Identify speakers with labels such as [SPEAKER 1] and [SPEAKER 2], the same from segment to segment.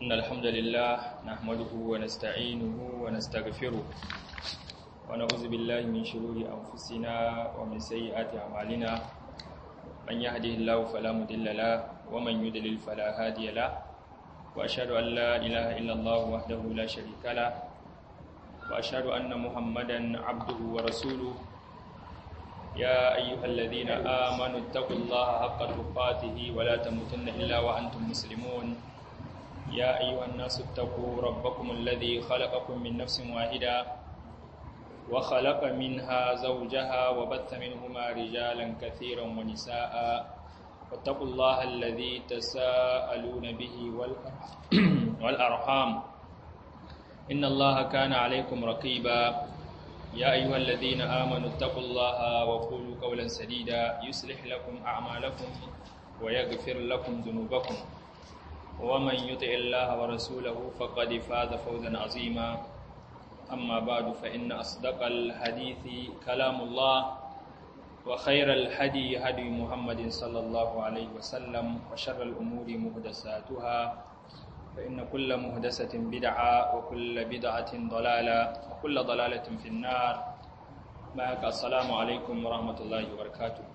[SPEAKER 1] إن الحمد لله نحمده ونستعينه ونستغفره ونعوذ بالله من شرور أنفسنا ومن سيئات أعمالنا من يهده الله فلا مضل له ومن يضلل فلا هادي له وأشهد أن لا إله إلا الله وحده لا شريك له وأشهد أن محمدا عبده ورسوله يا أيها الذين آمنوا اتقوا الله حق تقاته ولا تموتن إلا وأنتم مسلمون يا أيها الناس اتقوا ربكم الذي خلقكم من نفس واحدة وخلق منها زوجها وبث منهما رجالا كثيرا ونساء واتقوا الله الذي تساءلون به والأرحام إن الله كان عليكم رقيبا يا أيها الذين آمنوا اتقوا الله وقولوا قولا سديدا يصلح لكم أعمالكم ويغفر لكم ذنوبكم ومن يطع الله ورسوله فقد فاز فوزا عظيما أما بعد فإن أصدق الحديث كلام الله وخير الهدي هدي محمد صلى الله عليه وسلم وشر الأمور محدثاتها فإن كل محدثة بدعة وكل بدعة ضلالة وكل ضلالة في النار معك السلام عليكم ورحمة الله وبركاته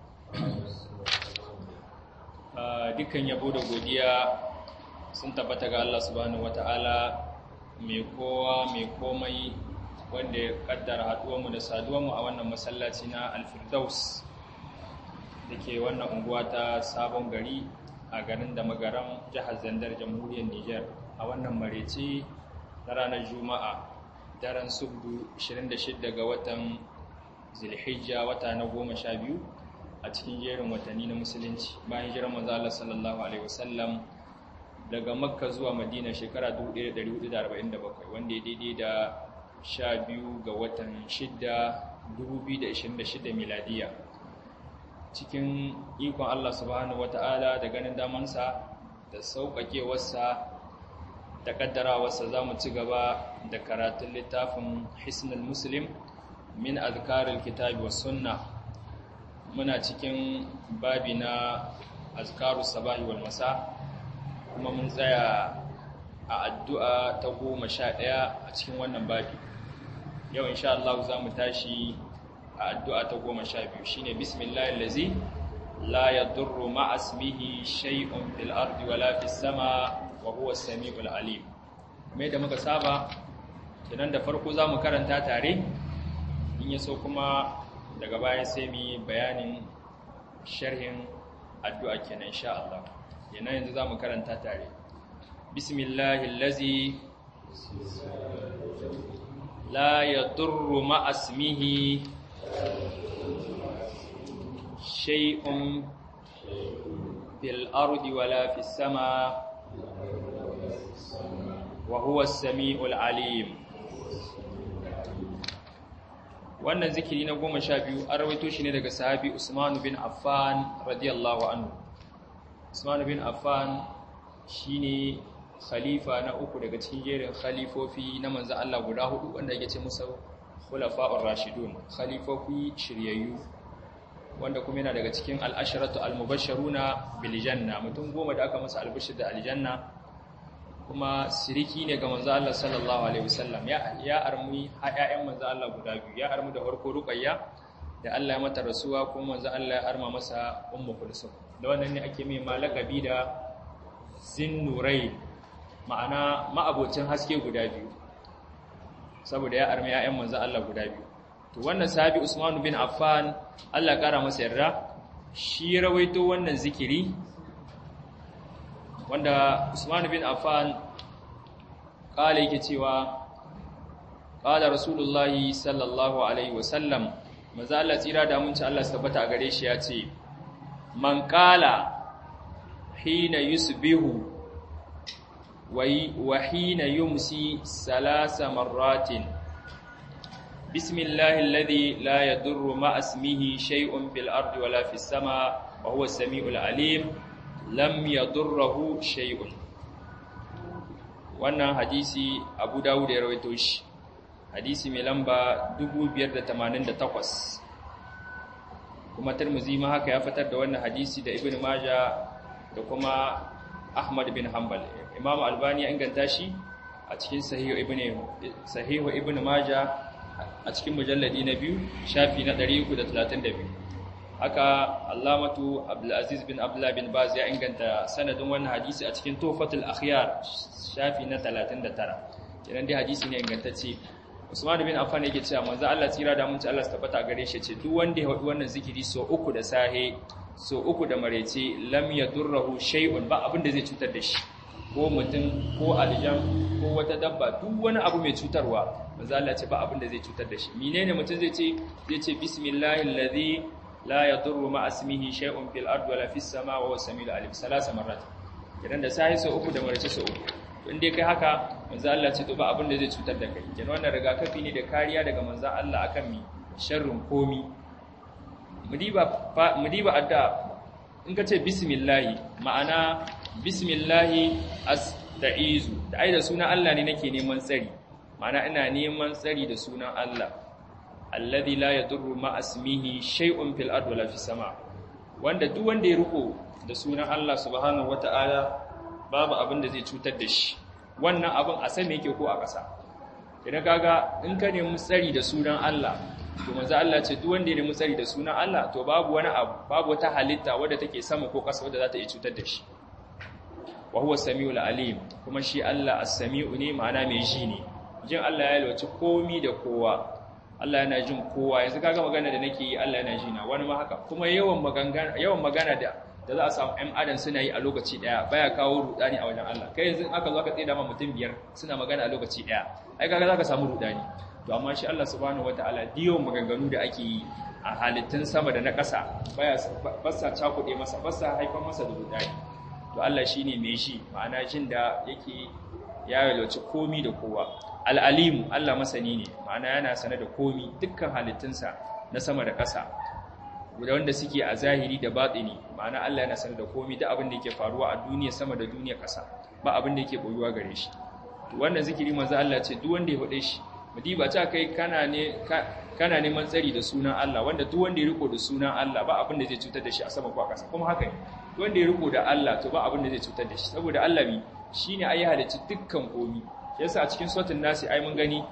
[SPEAKER 1] dukkan yabo da godiya sun tabbata ga Allah subhanahu wata'ala mai kowa mai komai wanda ya kaddara haduwarmu da saduwarmu a wannan masallaci na alfirdaus da ke wannan unguwa ta sabon gari a garin da magaran jihar zandar jamhuriyar niger a wannan marece na ranar juma'a daren subdu 26 ga watan zilhijja wata na goma sha biyu a cikin jerin watanni na musulunci bayan jiran manzo Allah sallallahu alaihi wasallam daga makka zuwa madina shekara 1447 wanda ya daidai da 12 ga watan 6 2026 miladiya cikin ikon Allah subhanahu wata'ala da ganin damansa da sauƙaƙewarsa da ƙaddarawarsa za mu ci gaba da karatun littafin hisnul muslim min azkarul kitabi was sunna muna cikin babi na azkarus sabahi wal masa kuma mun tsaya a addu'a ta goma sha ɗaya a cikin wannan babi yau insha Allah za mu tashi a addu'a ta goma sha biyu shi ne bismillahir lazi la ya durru ma'asmihi shay'un fil ardi wala fis sama wa huwa samiul alim mai da muka saba kenan da farko za mu karanta tare in ya so kuma daga baya sai mu yi bayanin sharhin addu'a kenan insha Allah yana yanzu za mu karanta tare bismillahil lazi la yadurru ma'asmihi shay'un fil ardi wala fis sama wa huwa as-sami'ul alim wannan zikiri na goma sha biyu an rawaito shi ne daga sahabi Usman bin Affan radiyallahu anhu Usman bin Affan shine khalifa na uku daga cikin jerin khalifofi na manzo Allah guda hudu wanda yake ce musu khulafa'ur rashidun khalifofi shiryayyu wanda kuma yana daga cikin al-asharatu al-mubashsharuna bil janna mutum goma da aka masa albishir da aljanna kuma siriki ne ga manzo Allah sallallahu alaihi wasallam ya ya armi ƴaƴan manzo Allah guda biyu ya armi da farko ruqayya da Allah ya mata rasuwa kuma manzo Allah ya arma masa ummu kulsum da wannan ne ake mai malakabi da zinnurai ma'ana ma'abocin haske guda biyu saboda ya armi ƴaƴan manzo Allah guda biyu to wannan sahabi Usman bin Affan Allah ya kara masa yarda shi rawaito wannan zikiri wanda Usman bin Affan kala yake cewa qala rasulullahi sallallahu alaihi wasallam manzo Allah tsira da mun ci Allah su tabbata a gare shi ya ce man qala hina yusbihu wa hina yumsi salasa marratin bismillahi alladhi la yadurru ma ismihi shay'un fil ardi wala fis sama wa huwa as-sami'ul alim lam yadurruhu shay'un wannan hadisi Abu Dawud ya rawaito shi hadisi mai lamba 2588 kuma Tirmidhi ma haka ya fitar da wannan hadisi da Ibn Majah da kuma Ahmad bin Hanbal Imam Albani ya inganta shi a cikin Sahih Ibn Sahih Ibn Majah a cikin mujalladi na biyu shafi na 332 haka Allamatu Abdul Aziz bin Abdullah bin Baz ya inganta sanadin wannan hadisi a cikin Tuhfatul Akhyar shafi na 39 kenan dai hadisi ne ingantacce Usman bin Affan yake cewa manzo Allah tsira da munci Allah tabbata gare shi ce duk wanda ya wadi wannan zikiri so uku da sahe so uku da marece lam yadurruhu shay'un ba abin da zai cutar da shi ko mutum ko aljan ko wata dabba duk wani abu mai cutarwa manzo Allah ce ba abin da zai cutar da shi menene mutum zai ce zai ce bismillahil ladhi la yadurru ma ismihi shay'un fil ardi wala fis sama wa huwa samiul alim salasa marrat idan da sahe so uku da marece so uku in dai kai haka manzo Allah ce to ba abin da zai cutar da kai kenan wannan rigakafi ne da kariya daga manzo Allah akan mi sharrin komi mudiba mudiba adda in ka ce bismillah ma'ana bismillah asta'izu da ai da sunan Allah ne nake neman tsari ma'ana ina neman tsari da sunan Allah alladhi la yadurru ma ismihi shay'un fil ardi wala fis sama wanda duk wanda ya riko da sunan Allah subhanahu wataala babu abin da zai cutar da shi wannan abin a sama yake ko a ƙasa idan kaga in ka nemi tsari da sunan Allah to manzo Allah ce duk wanda ya nemi tsari da sunan Allah to babu wani abu babu wata halitta wadda take sama ko ƙasa wadda za ta iya cutar da shi wa huwa samiul alim kuma shi Allah as-sami'u ne ma'ana mai ji ne jin Allah ya lwaci komi da kowa Allah yana jin kowa yanzu kaga magana da nake yi Allah yana ji na wani ma haka kuma yawan magana yawan magana da da za a samu ‘yan adam suna yi a lokaci ɗaya baya kawo rudani a wajen Allah kai yanzu aka zo aka tsaye ma mutum biyar suna magana a lokaci ɗaya ai kaga za ka samu rudani to amma shi Allah subhanahu wataala diyo maganganu da ake yi a halittun sama da na ƙasa baya basa cakuɗe masa basa haifar masa da rudani to Allah shine mai shi ma'ana jin da yake ya yalwaci komi da kowa al'alimu Allah masani ne ma'ana yana sane da komi dukkan halittunsa na sama da ƙasa da wanda suke a zahiri da batini ma'ana Allah yana sanar da komai da abin da yake faruwa a duniya sama da duniya ƙasa ba abin da yake boyuwa gare shi to wannan zikiri manzo Allah ce duk wanda ya hode shi mudiba ta kai kana ne kana neman tsari da sunan Allah wanda duk wanda ya riko da sunan Allah ba abin da zai cutar da shi a sama ko a ƙasa kuma haka ne duk wanda ya riko da Allah to ba abin da zai cutar da shi saboda Allah mi shine ayi halicci dukkan komai yasa a cikin suratul nasi ai mun gani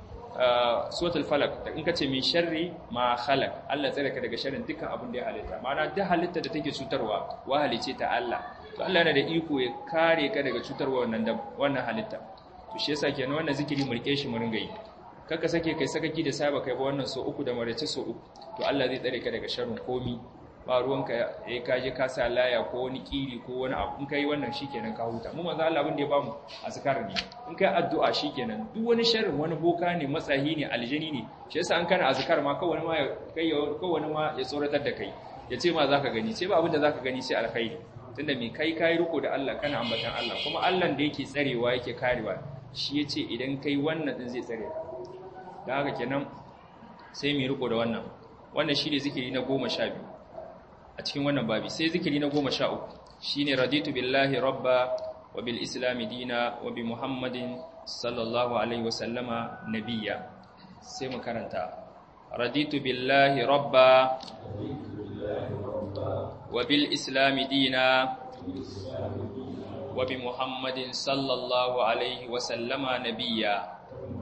[SPEAKER 1] suratul falak da in kace min sharri ma khalaq Allah tsare ka daga sharrin dukkan abin da ya halitta ma'ana duk halitta da take cutarwa wa halice ta Allah to Allah yana da iko ya kare ka daga cutarwa wannan da wannan halitta to shi yasa kenan wannan zikiri mu rike shi mu ringa yi kaka sake kai sakaki da saba kai ba wannan so uku da marace so uku to Allah zai tsare ka daga sharrin komi ba ruwanka ya kaje ka sa laya ko wani kiri ko wani abu in kai wannan shikenan ka huta mu manzo Allah abin da ya bamu azkar ne in kai addu'a shikenan duk wani sharrin wani boka ne matsahi ne aljani ne shi yasa an kana azkar ma kawai wani ma ya kai ko wani ma ya tsoratar da kai ya ce ma zaka gani sai ba abin da zaka gani sai alkhairi tunda me kai kai riko da Allah kana ambatan Allah kuma Allah da yake tsarewa yake karewa shi yace idan kai wannan din zai tsare ka dan haka kenan sai mu riko da wannan wannan shine zikiri na 12 a cikin wannan babi sai zikiri na goma sha uku shi ne raditu billahi rabba wa bil islami dina wa bi muhammadin sallallahu alaihi wasallama nabiya sai mu karanta raditu billahi rabba wa bil islami dina wa bi muhammadin sallallahu alaihi wasallama nabiya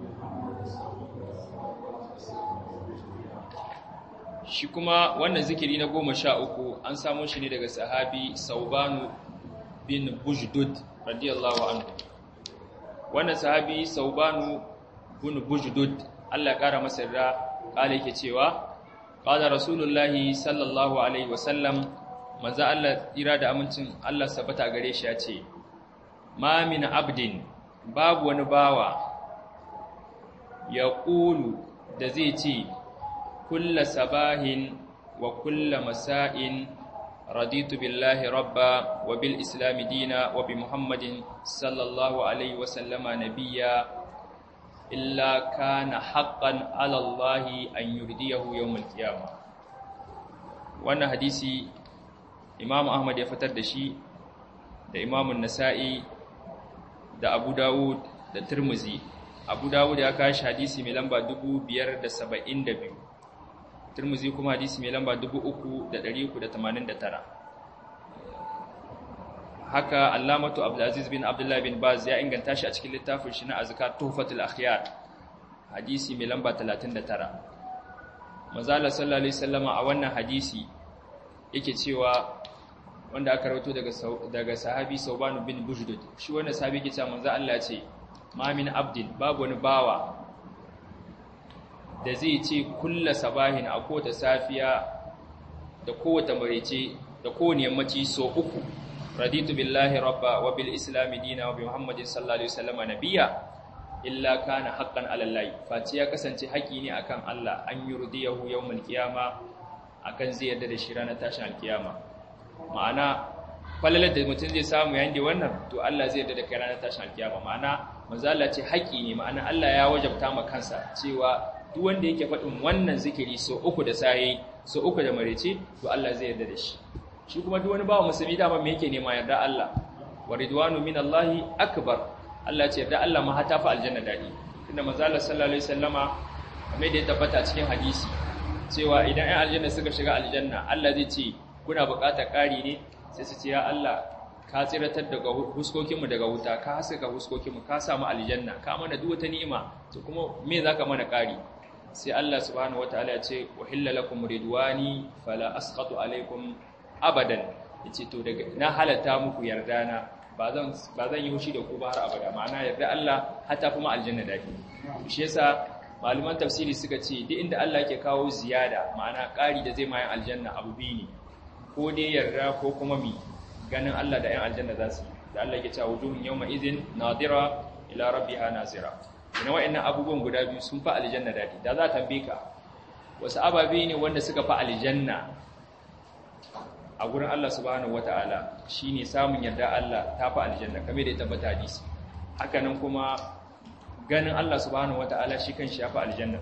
[SPEAKER 1] shi kuma wannan zikiri na goma sha uku an samo shi ne daga sahabi saubanu bin bujdud radiyallahu anhu wannan sahabi saubanu bin bujdud Allah ƙara masa da ƙala yake cewa ƙala rasulullahi sallallahu alaihi wasallam manzo Allah tsira da amincin Allah sabata gare shi ya ce ma min abdin babu wani bawa ya ƙulu da zai ce kulla sabahin wa kulla masa'in raditu billahi rabba wa bil islami dina wa bi muhammadin sallallahu alaihi wasallama nabiya illa kana haqqan ala allahi an yurdiyahu yawmal qiyamah wannan hadisi imam ahmad ya fitar da shi da imam nasa'i da abu dawud da tirmizi abu dawud ya kashi hadisi mai lamba 572 tirmizi kuma hadisi mai lamba 3389 haka allamatu abdulaziz bin abdullahi bin baz ya inganta shi a cikin littafin shi na azkar tuhfatul akhyar hadisi mai lamba 39 manzala sallallahu alaihi wasallama a wannan hadisi yake cewa wanda aka rawaito daga daga sahabi sauban bin bujdud shi wannan sahabi yake cewa manzo Allah ya ce ma min abdin babu wani bawa da zai ce kulla sabahin a kowace safiya da kowace marece da kowane yammaci so uku raditu billahi rabba wa bil islami dina wa bi muhammadin sallallahu alaihi wasallam nabiyya illa kana haqqan ala allahi face ya kasance haƙi ne akan Allah an yurdiyahu yawmal qiyama akan zai yarda da shi ranar tashin alkiyama ma'ana falalar da mutum zai samu yayin da wannan to Allah zai yarda da kai ranar tashin alkiyama ma'ana manzo Allah ce haƙi ne ma'ana Allah ya wajabta ma kansa cewa duk wanda yake faɗin wannan zikiri so uku da saye so uku da marece to Allah zai yarda da shi shi kuma duk wani bawa musulmi dama me yake nema yarda Allah wa ridwanu minallahi akbar Allah ce yarda Allah ma hata fa aljanna dadi tunda manzo Allah sallallahu alaihi wasallama kamar da ya tabbata cikin hadisi cewa idan ai aljanna suka shiga aljanna Allah zai ce kuna buƙatar ƙari ne sai su ce ya Allah ka tsiratar daga huskokinmu daga wuta ka haska huskokinmu ka samu aljanna ka mana duk wata ni'ima to kuma me zaka mana ƙari sai Allah subhanahu wataala ya ce uhilla lakum ridwani fala asqatu alaikum abadan yace to daga na halatta muku yarda na ba zan ba zan yi hushi da ku ba har abada ma'ana yarda Allah hatta kuma aljanna dadi shi yasa malaman tafsiri suka ce duk inda Allah yake kawo ziyada ma'ana ƙari da zai mai aljanna abu biyu ne ko dai yarda ko kuma mi ganin Allah da 'yan aljanna za su da Allah yake cewa wujuhun yawma idhin nadira ila rabbiha nazira ina wa'annan abubuwan guda biyu sun fa aljanna dadi da za ta tambaye wasu ababe ne wanda suka fa aljanna a gurin Allah subhanahu wata'ala shine samun yarda Allah ta fa aljanna kamar da ya tabbata hadisi haka nan kuma ganin Allah subhanahu wata'ala shi kanshi ya fa aljanna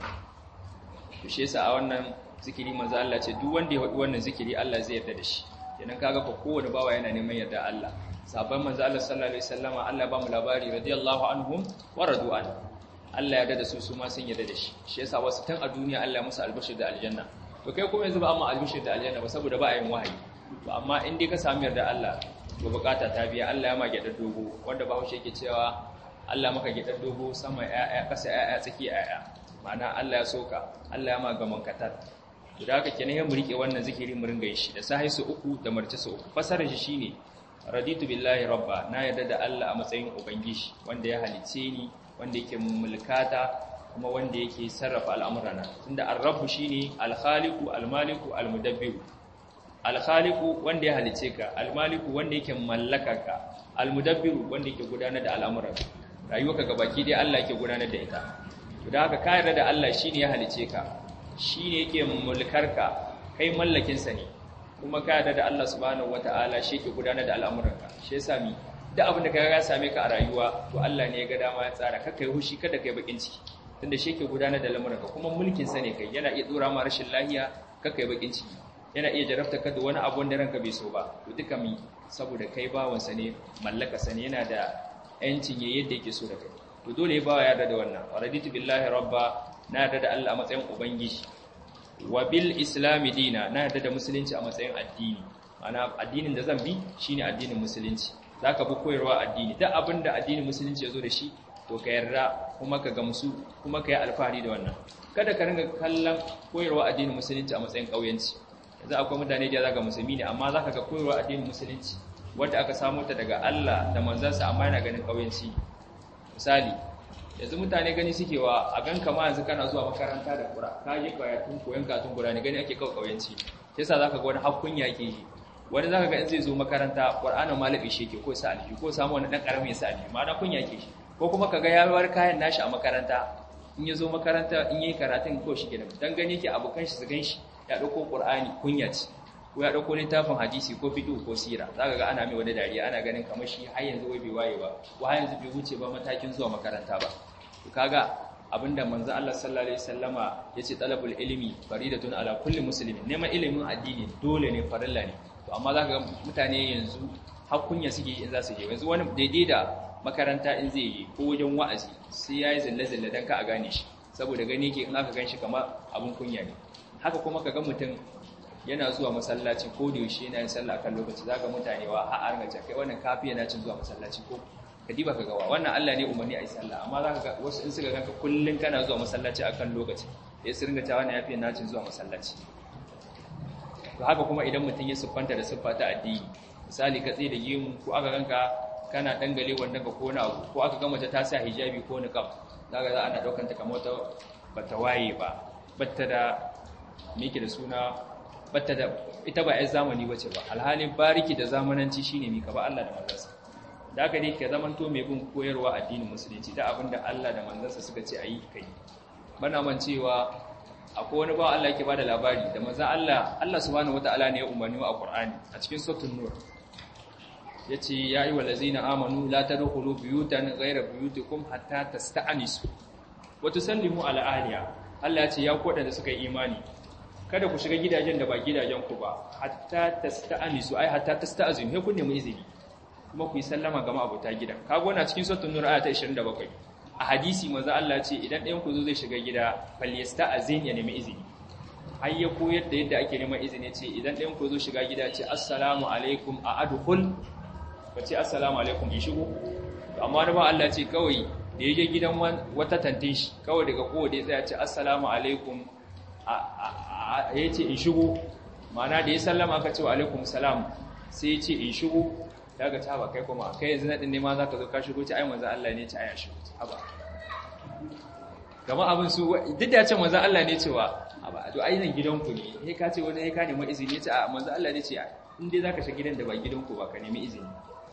[SPEAKER 1] to shi yasa a wannan zikiri manzo Allah ce duk wanda ya faɗi wannan zikiri Allah zai yarda da shi kenan kaga fa kowane bawa yana neman yarda Allah sabon manzo Allah sallallahu alaihi wasallama Allah ba mu labari radiyallahu anhum wa radu an Allah ya yarda da su su ma sun yarda da shi shi yasa wasu tan a duniya Allah musu albashir da aljanna to kai kuma yanzu ba amma albashir da aljanna ba saboda ba a yin wahayi to amma in dai ka samu yarda Allah to bukata ta biya Allah ya ma gyadar dogo wanda ba haushe yake cewa Allah maka gyadar dogo sama ƴaƴa ƙasa ƴaƴa tsaki ƴaƴa ma'ana Allah ya soka Allah ya ma gaman katar to da haka kenan mu rike wannan zikiri mu ringa shi da sahi su uku da marci su uku fasarar shi shine raditu billahi rabba na yarda da Allah a matsayin ubangiji wanda ya halice ni wanda yake mulkata kuma wanda yake sarrafa al'amurana tunda ar-rabbu shine al-khaliqu al-maliku al-mudabbiru al-khaliqu wanda ya halice ka al-maliku wanda yake mallaka ka al-mudabbiru wanda yake gudanar da al'amuran rayuwarka gabaki dai Allah yake gudanar da ita to da haka ka yarda da Allah shine ya halice ka shi ne yake mulkarka kai mallakinsa ne kuma ka yarda da Allah subhanahu wata'ala shi yake gudanar da al'amuranka shi ya sami da abin da ka ga same ka a rayuwa to Allah ne ya ga dama ya tsara ka kai hushi kada kai bakin ciki tunda shi yake gudanar da lamuranka kuma mulkin sa ne kai yana iya dora ma rashin lahiya ka kai bakin ciki yana iya jarabta ka da wani abu wanda ranka bai so ba to duka mi saboda kai bawansa ne mallaka sa ne yana da yancin yayin yadda yake so da kai to dole ya bawa yarda da wannan raditu billahi rabba na yarda da Allah a matsayin ubangiji wa bil islami dina na yarda da musulunci a matsayin addini ana addinin da zan bi shine addinin musulunci zaka bi koyarwa addini duk abinda addinin musulunci yazo da shi to ka yarda kuma ka gamsu kuma ka yi alfahari da wannan kada ka ringa kallon koyarwa addinin musulunci a matsayin kauyanci yanzu akwai mutane da zaka musulmi ne amma zaka ga koyarwa addinin musulunci wanda aka samu ta daga Allah da manzansa amma yana ganin kauyanci misali yanzu mutane gani suke wa a gan kama yanzu kana zuwa makaranta da kura ka je karatun koyon katun kura ne gani ake kawo kauyanci sai sa zaka ga wani hakkun yake yi wani zaka ga in zai zo makaranta qur'anin malabi shi yake ko sa alji ko samu wani dan karamin sa alji ma na kun yake shi ko kuma kaga ya bar kayan nashi a makaranta in ya zo makaranta in yayi karatun ko shi kenan dan gani yake abokan shi su gan shi ya dauko qur'ani kunya ce ko ya dauko littafin hadisi ko fiqh ko sira zaka ga ana mai wani dariya ana ganin kamar shi har yanzu wai bai waye ba ko har yanzu bai wuce ba matakin zuwa makaranta ba to kaga abinda manzo Allah sallallahu alaihi wasallama yace talabul ilmi faridatun ala kulli muslimin neman ilimin addini dole ne farilla ne to amma zaka ga mutane yanzu hakkunya suke in za su je yanzu wani daidai da makaranta in zai yi ko wajen wa'azi sai yayi zalle zalle dan ka a gane shi saboda gani yake in aka ganshi kamar abun kunya ne haka kuma kaga mutum yana zuwa masallaci ko da yaushe yana yin sallah akan lokaci zaka mutane wa har an gaja kai wannan kafi yana cin zuwa masallaci ko ka diba ka gawa wannan Allah ne umarni a yi sallah amma zaka ga wasu in suka ganka kullun kana zuwa masallaci akan lokaci ya su ringa cewa wannan yafi yana cin zuwa masallaci to haka kuma idan mutum ya siffanta da siffa ta addini misali ka tsaye da gemu ko aka ganka kana dangale wanda ka kona abu ko aka ga mace ta sa hijabi ko niqab zaka za ana daukanta kamar ta bata waye ba batta da miki da suna batta da ita ba ai zamani bace ba alhalin bariki da zamananci shine mika ba Allah da manzansa da haka ne ka zamanto mai bin koyarwa addinin musulunci da abinda Allah da manzansa suka ce ayi kai bana man cewa akwai wani ba Allah yake bada labari da manzo Allah Allah subhanahu wataala ne ya umarni wa Qur'ani a cikin suratul nur yace ya ayyuhal ladzina amanu la tadkhulu buyutan ghayra buyutikum hatta tasta'nisu wa tusallimu ala ahliha Allah ya ce ya ku da suka yi imani kada ku shiga gidajen da ba gidajen ku ba hatta tasta'nisu ai hatta tasta'zinu he kun nemi izini kuma ku yi sallama ga ma'abuta gidan kaga wannan cikin suratul nur aya ta 27 a hadisi manzo Allah ce idan ɗayan ku zo zai shiga gida falyasta'zin ya nemi izini har ya koyar da yadda ake neman izini ce idan ɗayan ku zo shiga gida ce assalamu alaikum a adkhul ba ce assalamu alaikum in shigo amma da ba Allah ce kawai da yaje gidan wata tantin shi kawai daga kowa da ya tsaya ce assalamu alaikum ya ce in shigo ma'ana da ya sallama aka ce wa alaikum salam sai ya ce in shigo daga ta ba kai kuma kai yanzu nadin ne ma za ka zo ka shigo ci ai manzo Allah ne ci ai shigo haba gama abin su duk da ya ce manzo Allah ne cewa haba to ai nan gidanku ne sai ka ce wani sai ka nemi izini ya ce a manzo Allah ne ce in dai zaka shiga gidan da ba gidanku ba ka nemi izini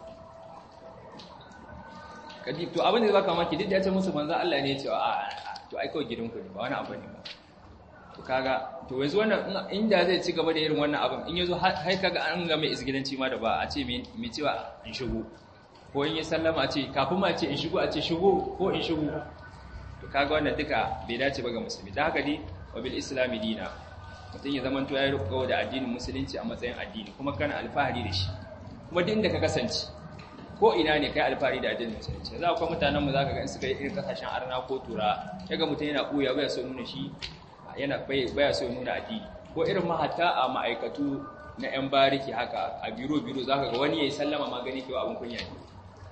[SPEAKER 1] kadi to abin da zaka maki duk da ya ce musu manzo Allah ne cewa a to ai kawai gidanku ne ba wani abu ne ba to kaga to yanzu wannan inda zai ci gaba da irin wannan abin in yazo har kaga an ga mai isgidanci ma da ba a ce mai cewa in shigo ko in yi sallama a ce kafin ma ce in shigo a ce shigo ko in shigo to kaga wannan duka bai dace ba ga musulmi da haka dai wa bil islami dina mutum ya zama to ya riko da addinin musulunci a matsayin addini kuma kana alfahari da shi kuma duk inda ka kasance ko ina ne kai alfahari da addinin musulunci za ku mutanen mu zaka ga in suka yi irin kasashen arna ko tura kaga mutum yana buya baya so nuna shi yana baya so nuna addini ko irin mahatta a ma'aikatu na 'yan bariki haka a biro-biro za ka ga wani ya yi sallama magani kewa abin kunya ne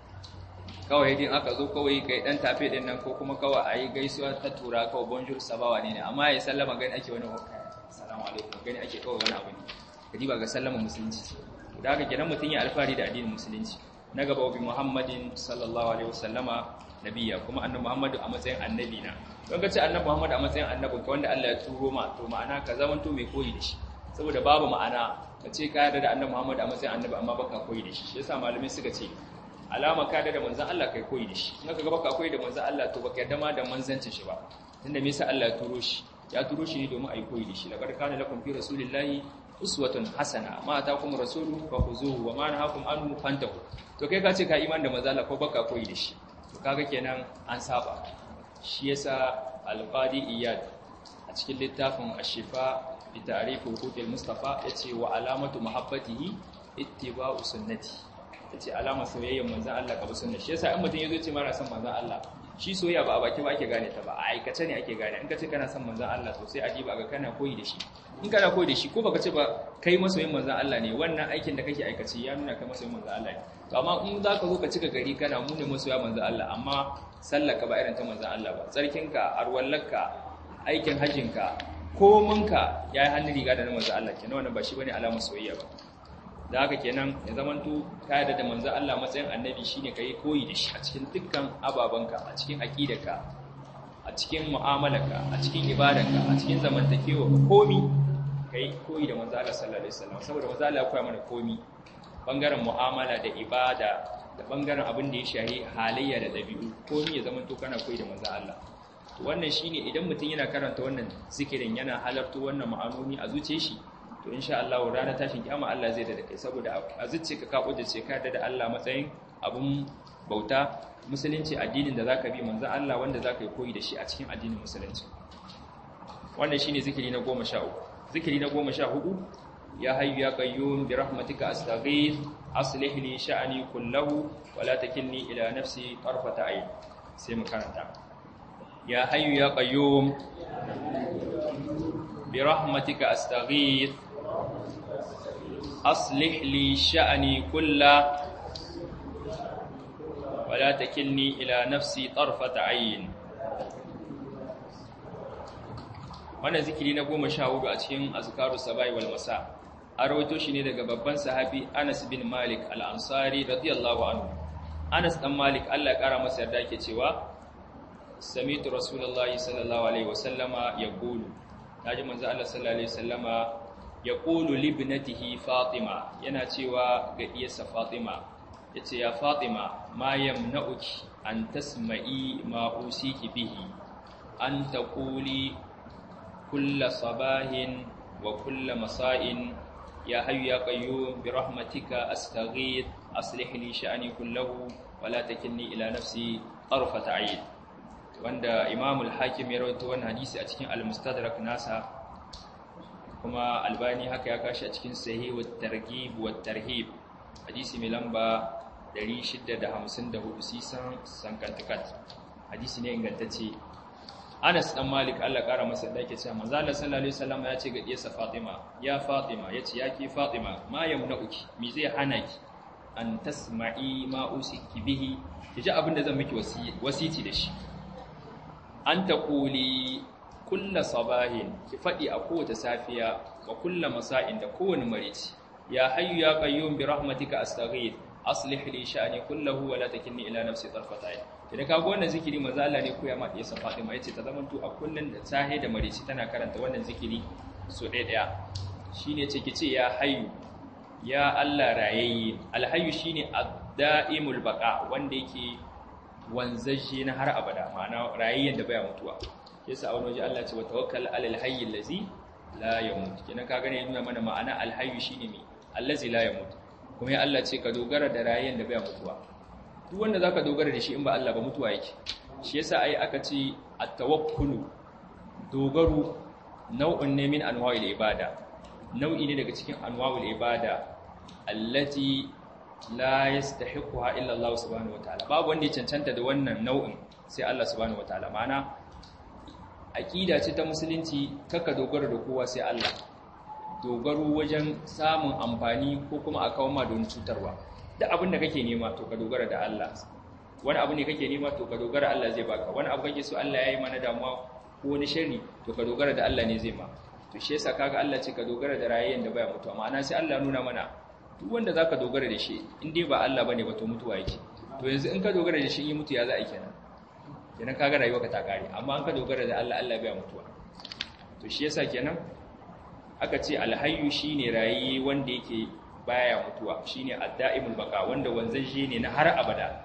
[SPEAKER 1] kawai din aka zo kawai kai dan tafe din nan ko kuma kawai a yi gaisuwa ta tura kawai bonjour sabawa ne ne amma ya sallama gani ake wani salamu alaikum gani ake kawai wani abu ne kadi ba ga sallama musulunci ce da haka kenan mutum ya alfahari da addinin musulunci na gaba bi muhammadin sallallahu alaihi wasallama nabiya kuma annabi muhammadu a matsayin annabi na don ka ce annabi muhammadu a matsayin annabin ka wanda Allah ya turo ma to ma'ana ka zamanto mai koyi da shi saboda babu ma'ana ka ce ka yarda da annabi muhammadu a matsayin annabi amma baka koyi da shi shi yasa malamai suka ce alama ka yarda da manzon Allah kai koyi da shi in ka ga baka koyi da manzon Allah to baka yarda ma da manzancin shi ba tunda me yasa Allah ya turo shi ya turo shi ne domin a yi koyi da shi laqad kana lakum fi rasulillahi uswatun hasana ma atakum rasulu fakhuzuhu wa ma nahakum anhu fantahu to kai ka ce ka iman da manzo Allah ko baka koyi da shi to kaga kenan an saba shi yasa al-qadi iyad a cikin littafin ash-shifa bi ta'rif huquqil mustafa yace wa alamatu mahabbatihi ittiba'u sunnati yace alama soyayyar manzo Allah ka bi sunna shi yasa in mutum yazo ce mara son manzo Allah shi soyayya ba a baki ba ake gane ta ba a aikace ne ake gane in ka ce kana son manzo Allah to sai a diba ga kana koyi da shi in kana koyi da shi ko baka ce ba kai masoyin manzon Allah ne wannan aikin da kake aikace ya nuna kai masoyin manzon Allah ne to amma in za ka zo ka cika gari kana mu ne masoya manzon Allah amma sallaka ba irin ta manzon Allah ba tsarkinka arwallarka aikin hajjinka kominka yayi hannun riga da na manzon Allah kenan wannan ba shi bane alamar soyayya ba da haka kenan ya zamanto ka yarda da manzon Allah matsayin annabi shine kai koyi da shi a cikin dukkan ababanka a cikin aqidarka a cikin mu'amalarka a cikin ibadarka a cikin zamantakewa komi kai koyi da manzo Allah sallallahu alaihi wasallam saboda manzo Allah ya koya mana komi bangaren mu'amala da ibada da bangaren abin da ya shahi halayya da dabi'u komi ya zama to kana koyi da manzo Allah to wannan shine idan mutum yana karanta wannan zikirin yana halarto wannan ma'anoni a zuciyar shi to insha Allah ranar tashin kiyama Allah zai da kai saboda a zuciyarka ka kudace ka da Allah matsayin abun bauta musulunci addinin da zaka bi manzo Allah wanda zaka yi koyi da shi a cikin addinin musulunci wannan shine zikiri na 13 zikiri na goma sha hudu ya hayyu ya qayyum bi rahmatika astaghith aslih li sha'ni kullahu wa la takilni ila nafsi tarfata ayn sai mu karanta ya hayyu ya qayyum bi rahmatika astaghith أصلح لي شأني كله ولا تكلني إلى نفسي طرفة عين wannan zikiri na goma sha hudu a cikin azkaru sabai wal masa an rawaito shi ne daga babban sahabi Anas bin Malik al-Ansari radiyallahu anhu Anas dan Malik Allah ya kara masa yarda yake cewa sami'tu rasulullahi sallallahu alaihi wasallama yaqulu naji manzo Allah sallallahu alaihi wasallama yaqulu li ibnatihi Fatima yana cewa ga iyarsa Fatima yace ya Fatima ma yamna'uki an tasma'i ma usiki bihi an taquli kulla sabahin wa kulla masa'in ya hayyu ya qayyum bi rahmatika astaghith aslih li sha'ni kullahu wa la takilni ila nafsi tarfata 'ayn wanda Imam al-Hakim ya rawaito wannan hadisi a cikin al-Mustadrak nasa kuma Albani haka ya kashi a cikin Sahih wa Targhib wa Tarhib hadisi mai lamba 654 sisan sankantakat hadisi ne ingantacce Anas dan Malik Allah kara masa da yake cewa manzo Allah sallallahu alaihi wasallam ya ce ga diyarsa Fatima ya Fatima yace ya ki Fatima ma yamna'uki me zai hana ki an tasma'i ma usiki bihi kiji abin da zan miki wasici da shi an taquli kulla sabahin ki fadi a kowace safiya wa kulla masa'in da kowane marici ya hayyu ya qayyum bi rahmatika astaghith aslih li sha'ni kullahu wa la takilni ila nafsi tarfata ayn idan ka ga wannan zikiri manzo Allah ne koya ma diyarsa Fatima yace ta zamanto a kullun da sahe da marici tana karanta wannan zikiri so ɗaya ɗaya shine ce kice ya hayyu ya Allah rayayye alhayyu shine ad-da'imul baqa wanda yake wanzaje na har abada ma'ana rayayyen da baya mutuwa yasa a wani waje Allah ce wa tawakkal alal hayy allazi la yamut kenan ka gane nuna mana ma'ana alhayyu shine me allazi la yamut kuma ya Allah ce ka dogara da rayayyen da baya mutuwa duk wanda zaka dogara da shi in ba Allah ba mutuwa yake shi yasa ai aka ce at-tawakkulu dogaro nau'un ne min anwa'il ibada nau'i ne daga cikin anwa'ul ibada allati la yastahiquha illa Allah subhanahu wataala babu wanda ya cancanta da wannan nau'in sai Allah subhanahu wataala ma'ana aqida ce ta musulunci kaka dogara da kowa sai Allah dogaro wajen samun amfani ko kuma a kawo ma don cutarwa da abin da kake nema to ka dogara da Allah wani abu ne kake nema to ka dogara Allah zai baka wani abu kake so Allah ya yi mana damuwa ko wani sharri to ka dogara da Allah ne zai ma to shi yasa kaga Allah ce ka dogara da rayuwar da baya mutuwa ma'ana sai Allah nuna mana duk wanda zaka dogara da shi in dai ba Allah bane ba to mutuwa yake to yanzu in ka dogara da shi in mutu ya za a kenan kenan kaga rayuwarka ta kare amma in ka dogara da Allah Allah baya mutuwa to shi yasa kenan aka ce alhayyu shine rayi wanda yake baya mutuwa shine ad-da'imul baqa wanda wanzaje ne na har abada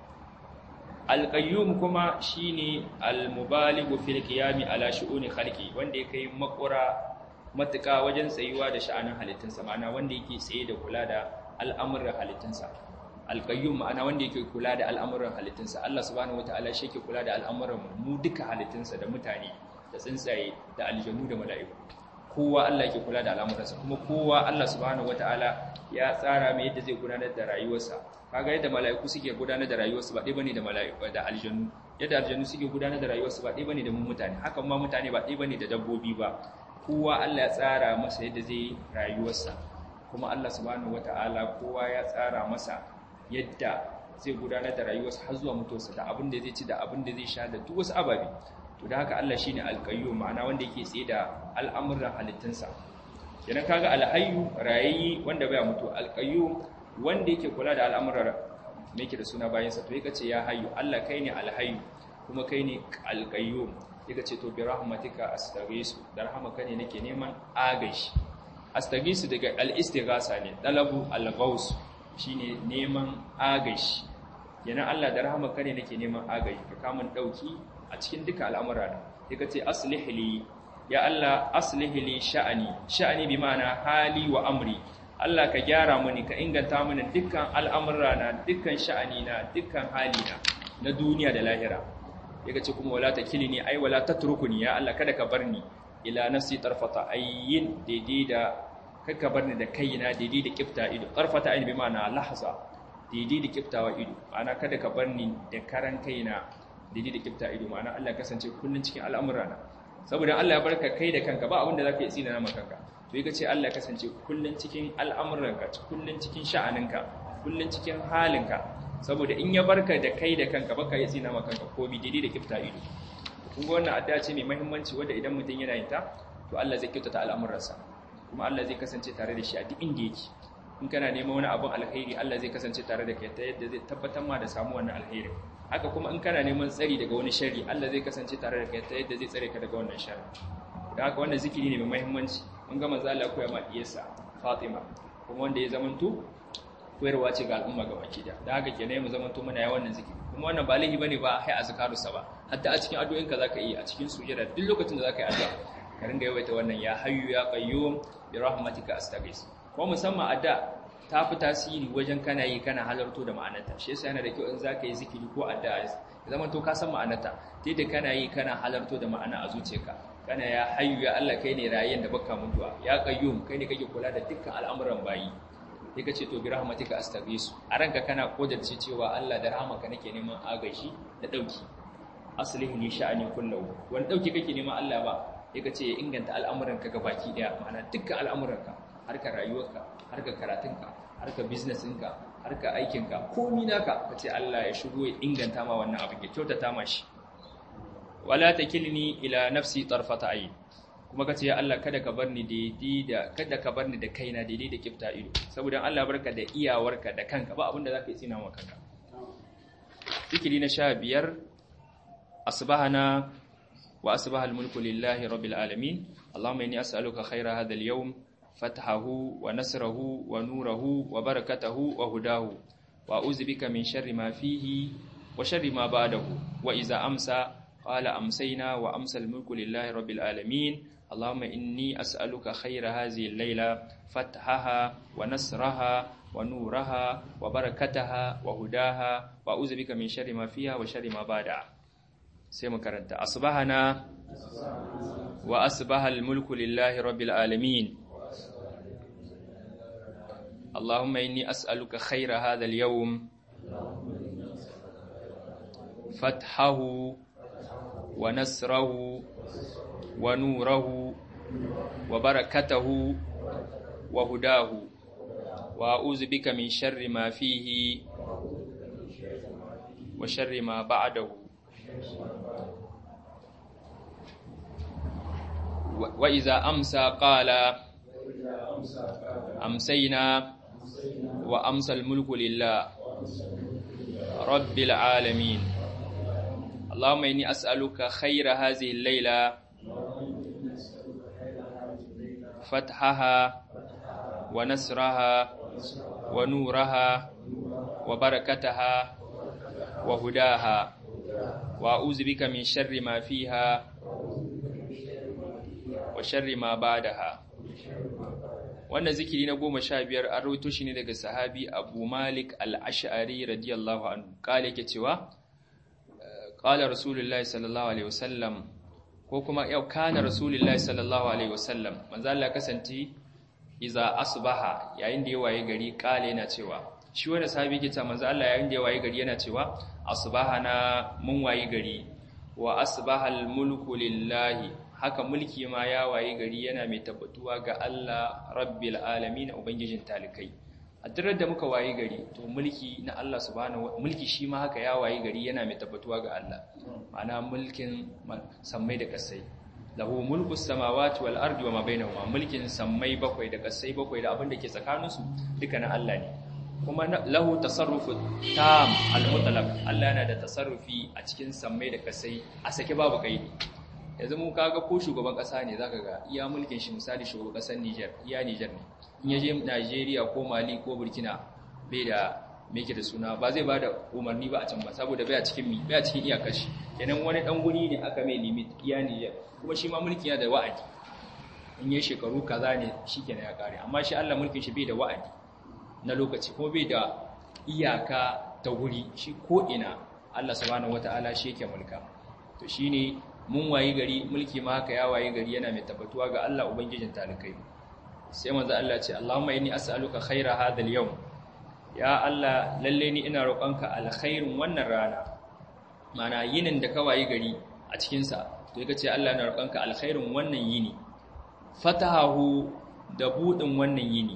[SPEAKER 1] al-qayyum kuma shine al-mubalighu fil qiyami ala shu'uni khalqi wanda yake makura matuka wajen tsayuwa da sha'anin halittunsa ma'ana wanda yake tsaye da kula da al'amuran halittunsa al-qayyum ma'ana wanda yake kula da al'amuran halittunsa Allah subhanahu wataala shi yake kula da al'amuran mu duka halittunsa da mutane da tsuntsaye da aljanu da mala'iku kowa Allah yake kula da al'amuransa kuma kowa Allah subhanahu wataala ya tsara mai yadda zai gudanar da rayuwarsa kaga yadda mala'iku suke gudanar da rayuwarsu ba ɗaya bane da mala'iku da aljanu yadda aljanu suke gudanar da rayuwarsu ba ɗaya bane da mu mutane hakan ma mutane ba ɗaya bane da dabbobi ba kowa Allah ya tsara masa yadda zai rayuwarsa kuma Allah subhanahu wataala kowa ya tsara masa yadda zai gudanar da rayuwarsa har zuwa mutuwarsa da abin da zai ci da abin da zai sha da duk wasu ababe to da haka Allah shine alqayyum ma'ana wanda yake tsaye da al'amuran halittunsa kenan kaga alhayyu rayayyi wanda baya mutu alqayyum wanda yake kula da al'amuran me yake da suna bayan sa to yake ce ya hayyu Allah kai ne alhayyu kuma kai ne alqayyum yake ce to bi rahmatika astaghisu da rahmaka ne nake neman agashi astaghisu daga al-istighasa ne dalabu al-ghaus shine neman agashi kenan Allah da rahmaka ne nake neman agashi ka kamun dauki a cikin duka al'amura da ya ce aslih li ya Allah aslih li sha'ani sha'ani bi ma'ana hali wa amri Allah ka gyara mini ka inganta mini dukkan al'amura na dukkan sha'ani na dukkan hali na na duniya da lahira ya ce kuma wala ta kilini ai wala ta turkuni ya Allah kada ka bar ni ila nafsi tarfata ayyin daidai da kaka bar ni da kaina daidai da kifta ido tarfata ayyin bi ma'ana lahza daidai da kiftawa ido ana kada ka bar ni da karan kaina daidai da kifta ido ma'ana Allah kasance kullun cikin al'amura na saboda Allah ya barka kai da kanka ba abin da zaka yi tsina na kanka to yake ce Allah ya kasance kullun cikin al'amuranka kullun cikin sha'aninka kullun cikin halinka saboda in ya barka da kai da kanka baka yi tsina maka kanka ko bididi da kifta ido kun ga wannan addu'a ce mai muhimmanci wanda idan mutum yana yin ta to Allah zai kyautata al'amuransa kuma Allah zai kasance tare da shi a duk inda yake in kana neman wani abun alkhairi Allah zai kasance tare da kai ta yadda zai tabbatar ma da samu wannan alkhairi haka kuma in kana neman tsari daga wani sharri Allah zai kasance tare da kai ta yadda zai tsare ka daga wannan sharri da haka wannan zikiri ne mai muhimmanci mun ga manzo Allah koya ma diyarsa Fatima kuma wanda ya zamanto koyarwa ce ga al'umma ga baki da da haka kenan mu zamanto muna yawan wannan zikiri kuma wannan ba laifi bane ba hai azkaru sa ba hatta a cikin addu'o'inka zaka yi a cikin sujada duk lokacin da zaka yi addu'a ka ringa yawaita wannan ya hayyu ya qayyum bi rahmatika astaghis ko musamman adda ta fi tasiri wajen kana yi kana halarto da ma'anarta shi yasa yana da kyau in zaka yi zikiri ko adda ya zama to ka san ma'anarta ta da kana yi kana halarto da ma'ana a zuciyarka kana ya hayyu ya Allah kai ne rayen da baka mutuwa ya qayyum kai ne kake kula da dukkan al'amuran bayi sai ka ce to bi rahmatika astaghis a ranka kana kodarce cewa Allah da rahmanka nake neman agashi da dauki aslihi li sha'ani kullahu wani dauki kake neman Allah ba sai ka ce ya inganta al'amuranka baki daya ma'ana dukkan al'amuranka harkar rayuwarka harkar karatunka harkar businessinka harkar aikinka komi naka ka ce Allah ya shigo ya inganta ma wannan abin ya kyautata ma shi wala takilni ila nafsi tarfata ayn kuma ka ce ya Allah kada ka bar ni daidai da kada ka bar ni da kaina daidai da kifta ido saboda Allah barka da iyawarka da kanka ba abin da zaka yi tsina wa kanka zikiri na 15 asbahana wa asbaha al-mulku lillahi rabbil alamin allahumma inni as'aluka khayra hadha al-yawm fathahu wa nasrahu wa nurahu wa barakatahu wa hudahu wa a'udhu bika min sharri ma fihi wa sharri ma ba'dahu wa idza amsa qala amsayna wa amsa al-mulku lillahi rabbil alamin اللهم إني أسألك خير هذه الليلة فتحها ونصرها ونورها وبركتها وهداها وأعوذ بك من شر ما فيها وشر ما بعدها سيما كرنت أصبحنا وأصبح الملك لله رب العالمين اللهم إني أسألك خير هذا اليوم فتحه ونصره ونوره وبركته وهداه وأعوذ بك من شر ما فيه وشر ما بعده وإذا أمسى قال أمسينا وأمسى الملك لله رب العالمين اللهم إني أسألك خير هذه الليلة فتحها ونصرها ونورها وبركتها وهداها وأعوذ بك من شر ما فيها وشر ما بعدها wannan zikiri na goma sha biyar an rawaito shi ne daga sahabi abu malik al-ash'ari radiyallahu anhu kala yake cewa qala rasulullahi sallallahu alaihi wasallam ko kuma yau kana rasulullahi sallallahu alaihi wasallam manzo Allah kasance iza asbaha yayin da ya waye gari kale yana cewa shi wanda sahabi yake cewa manzo Allah yayin da ya waye gari yana cewa asbahana mun waye gari wa asbahal mulku lillahi haka mulki ma ya waye gari yana mai tabbatuwa ga Allah rabbil alamin ubangijin talikai a duk da muka waye gari to mulki na Allah subhanahu mulki shi ma haka ya waye gari yana mai tabbatuwa ga Allah ma'ana mulkin sammai da kasai lahu mulku samawati wal ardi wa ma bainahuma mulkin sammai bakwai da kasai bakwai da abin da ke tsakaninsu duka na Allah ne kuma lahu tasarrufu tam al mutlaq Allah yana da tasarrufi a cikin sammai da kasai a sake babu kaidi yanzu mu kaga ko shugaban kasa ne zaka ga iya mulkin shi misali shugaban kasar Niger iya Niger ne in yaje Nigeria ko Mali ko Burkina bai da me yake da suna ba zai bada umarni ba a can ba saboda bai a cikin mi bai a cikin iyakar shi kenan wani dan guri ne aka mai limit iya Niger kuma shi ma mulki yana da wa'adi in yayi shekaru kaza ne shikenan ya kare amma shi Allah mulkin shi bai da wa'adi na lokaci kuma bai da iyaka ta guri shi ko ina Allah subhanahu wataala shi yake mulka to shine mun wayi gari mulki ma haka ya wayi gari yana mai tabbatuwa ga Allah ubangijin talikai sai manzo Allah ce Allahumma inni as'aluka khaira hadha al-yawm ya Allah lalle ni ina roƙonka alkhairin wannan rana mana yinin da ka wayi gari a cikin sa to yake ce Allah ina roƙonka alkhairin wannan yini fatahu da budin wannan yini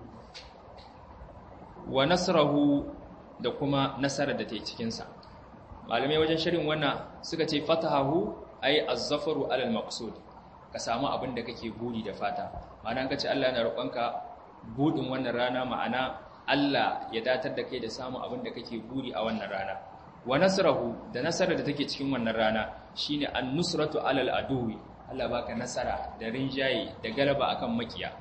[SPEAKER 1] wa nasrahu da kuma nasarar da ta yi cikinsa malamai wajen shirin wannan suka ce fatahahu ay az-zafaru alal maqsud ka samu abin da kake buri da fata ma'ana ka ce Allah yana roƙonka budin wannan rana ma'ana Allah ya datar da kai da samun abin da kake buri a wannan rana wa nasrahu da nasarar da take cikin wannan rana shine an-nusratu alal aduwi Allah baka nasara da rinjaye da galaba akan makiya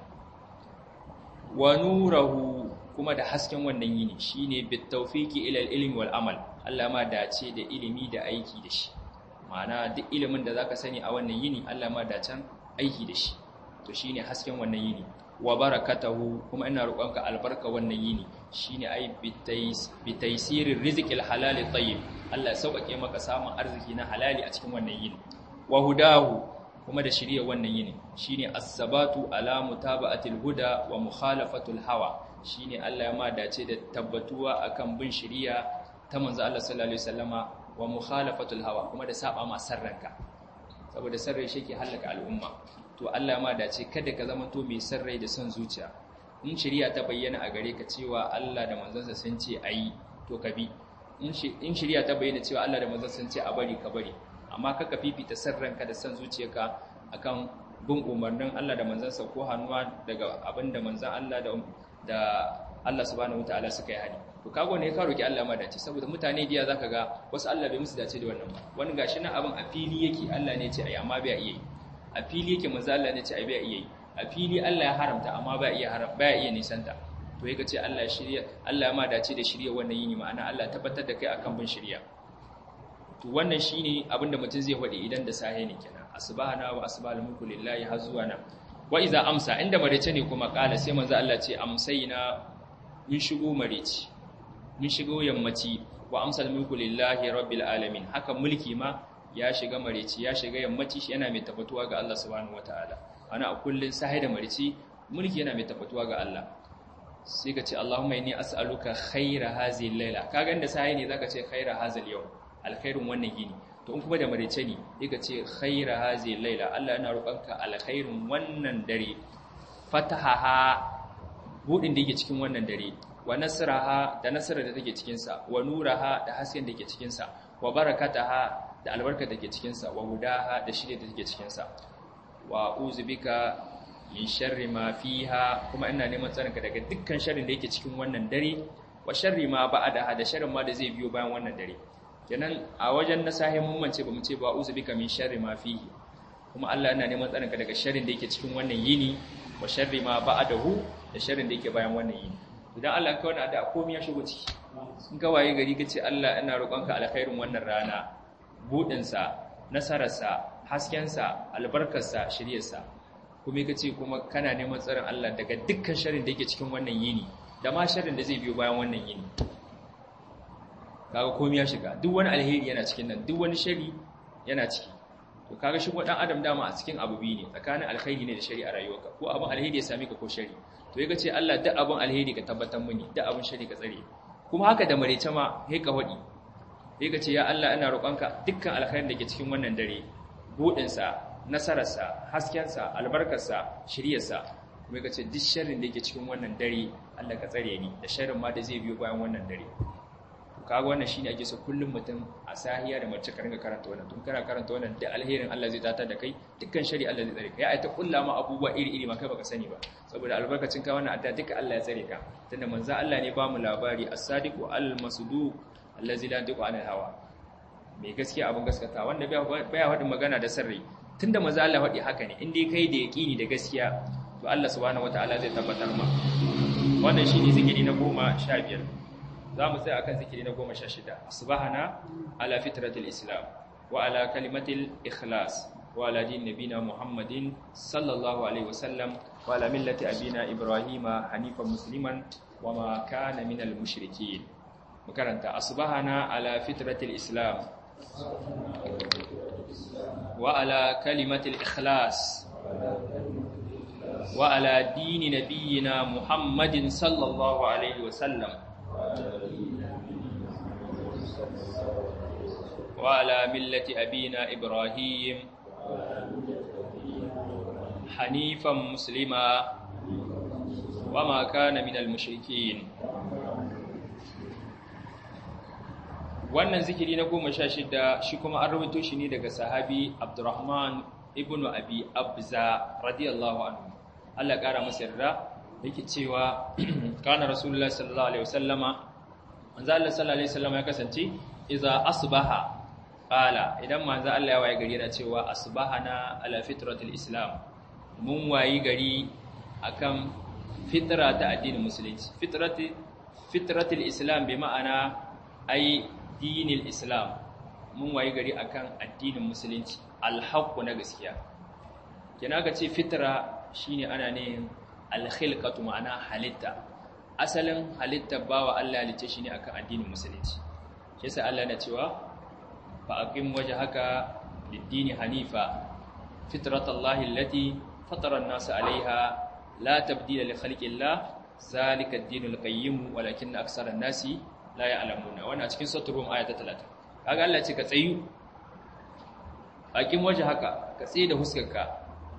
[SPEAKER 1] wa nurahu kuma da hasken wannan yini shine bit tawfiqi ila al-ilmi wal amal Allah ma dace da ilimi da aiki da shi ma'ana duk ilimin da zaka sani a wannan yini Allah ma dacen aiki da shi to shine hasken wannan yini wa barakatahu kuma ina roƙonka albarka wannan yini shine ai bitaisirir rizqil halal tayyib Allah sauƙaƙe maka samun arziki na halali a cikin wannan yini wa hudahu kuma da shirye wannan yini shine as-sabatu ala mutaba'atil huda wa mukhalafatul hawa shine Allah ya ma dace da tabbatuwa akan bin shiriya ta manzo Allah sallallahu alaihi wasallama wa mukhalafatul hawa kuma da saba ma sarranka saboda sarrai shi ke halaka al'umma to Allah ma dace kada ka zama to mai sarrai da son zuciya in shari'a ta bayyana a gare ka cewa Allah da manzansa sun ce ayi to ka bi in shari'a ta bayyana cewa Allah da manzansa sun ce a bari ka bari amma kaka fifita sarranka da son zuciyarka akan bin umarnin Allah da manzansa ko hannuwa daga abin da manzan Allah da da Allah subhanahu wataala suka yi hadi to kago ne ka roki Allah ma dace saboda mutane diya zaka ga wasu Allah bai musu dace da wannan ba wani gashi nan abin a fili yake Allah ne ya ce ayi amma bai iya yi a fili yake manzo Allah ne ya ce ayi bai iya yi a fili Allah ya haramta amma bai iya haram bai iya nisanta to yake ce Allah shirya Allah ya ma dace da shirya wannan yini ma'ana Allah tabbatar da kai akan bin shirya to wannan shine abinda mutum zai faɗi idan da sahe ne kenan asbahana wa asbahal mulku lillahi har zuwa nan wa iza amsa inda marece ne kuma kala sai manzo Allah ce amsayna mun shigo mareci mun shigo yammaci wa amsal mulku lillahi rabbil alamin haka mulki ma ya shiga mareci ya shiga yammaci shi yana mai tabbatuwa ga Allah subhanahu wataala ana a kullun sahi da mareci mulki yana mai tabbatuwa ga Allah sai ka ce Allahumma inni as'aluka khaira hadhihi al-laila kaga inda sahi ne zaka ce khaira hadha al-yawm alkhairun wannan gini to in kuma da marece ne sai ka ce khaira hadhihi al-laila Allah yana roƙonka alkhairun wannan dare fatahaha budin da yake cikin wannan dare wa nasraha da nasarar da take cikin sa wa nuraha da hasken da yake cikin sa wa barakataha da albarka da take cikin sa wa hudaha da shirye da take cikin sa wa uzbika min sharri ma fiha kuma ina neman tsarinka daga dukkan sharrin da yake cikin wannan dare wa sharri ma ba'daha da sharrin ma da zai biyo bayan wannan dare kenan a wajen na sahin mun mance ba mu ce ba uzbika min sharri ma fihi kuma Allah yana neman tsarinka daga sharrin da yake cikin wannan yini wa sharri ma ba'dahu da sharrin da yake bayan wannan yini idan Allah ka wani da komai ya shigo ciki in ka waye gari kace Allah ina roƙonka alkhairin wannan rana budin sa nasarar sa hasken sa albarkar sa shiriyar sa kuma kace kuma kana neman tsarin Allah daga dukkan sharrin da yake cikin wannan yini da ma sharrin da zai biyo bayan wannan yini kaga komai ya shiga duk wani alheri yana cikin nan duk wani shari yana ciki to kaga shi dan adam dama a cikin abu biyu ne tsakanin alkhairi ne da shari a rayuwarka ko abin alheri ya same ka ko shari to yake ce Allah duk abin alheri ka tabbatar mini duk abin shari ka tsare kuma haka da marece ma sai ka hodi yake ce ya Allah ina roƙonka dukkan alkhairin da ke cikin wannan dare budin sa nasarar sa hasken sa albarkar sa shiriyar sa kuma yake ce duk sharrin da yake cikin wannan dare Allah ka tsare ni da sharrin ma da zai biyo bayan wannan dare kaga wannan shine ake so kullum mutum a sahiya da mace ka ringa karanta wannan tun kana karanta wannan da alherin Allah zai datar da kai dukkan shari Allah zai tsare ka ya ai ta kulla ma abubuwa iri iri ma kai baka sani ba saboda albarkacin ka wannan adda duka Allah ya tsare ka tunda manzo Allah ne ba mu labari as-sadiqu al-masduq allazi la yantiqu anil hawa mai gaskiya abin gaskata wanda baya faɗin magana da sirri tunda manzo Allah faɗi haka ne in dai kai da yaqini da gaskiya to Allah subhanahu wataala zai tabbatar ma wannan shine zikiri na 15 za mu tsaya akan zikiri na goma sha shida subhana ala fitratil islam wa ala kalimatil ikhlas wa ala din nabina muhammadin sallallahu alaihi wasallam wa ala millati abina ibrahima hanifan musliman wa ma kana minal mushrikin makaranta asbahana ala fitratil islam wa ala kalimatil ikhlas wa ala dini nabiyina muhammadin sallallahu alaihi wasallam وعلى ملة أبينا إبراهيم حنيفا مسلما وما كان من المشركين wannan zikiri na goma sha shida shi kuma an rubuto shi ne daga sahabi abdurrahman ibn abi abza radiyallahu anhu Allah ƙara masa yarda yake cewa kana rasulullah sallallahu alaihi wasallama manzo Allah sallallahu alaihi wasallama ya kasance idza asbaha qala idan manzo Allah ya waye gari yana cewa asbahana ala fitratil islam mun wayi gari akan fitra ta addinin musulunci fitrati fitratil islam bi ma'ana ai dinil islam mun wayi gari akan addinin musulunci alhaqqu na gaskiya kina ka ce fitra shine ana ne alkhilqatu ma'ana halitta asalin halitta bawa Allah halice shi ne akan addinin musulunci shi yasa Allah na cewa fa aqim wajhaka lid-dini hanifa fitratallahi allati fatara an-nas 'alayha la tabdila li khalqillah zalika ad-dinul qayyim walakin aksara an-nasi la ya'lamuna wannan cikin suratul rum aya ta 30 kaga Allah ce ka tsayu aqim wajhaka ka tsaye da huskarka